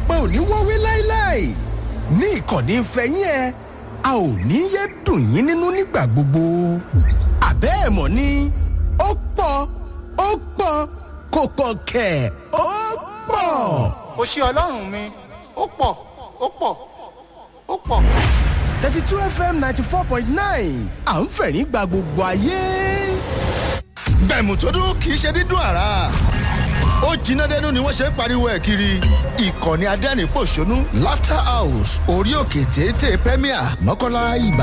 ọ̀pẹ ò ní wọ́wé láéláé ní ìkànnì ìfẹ́yín ẹ a ò ní yé dùn yín nínú nígbà gbogbo àbẹ́ ẹ̀ mọ̀ ni ó pọ̀ ó pọ̀ kò pọ̀ kẹ̀ ó pọ̀. ó ṣe ọlọ́run mi ó pọ̀ ó pọ̀ ó pọ̀. thirty two fm ninety four point nine à ń fẹ̀rín gba gbogbo ayé. bẹ̀mù tó dún kì í ṣe dídùn àrà ó jiná dẹnu ni wọ́n ṣe ń pariwo ẹ̀ kiri ìkànnì adẹ́rìn pòṣónú laughter house orí òkè téńté premier mọ́kànlá ibà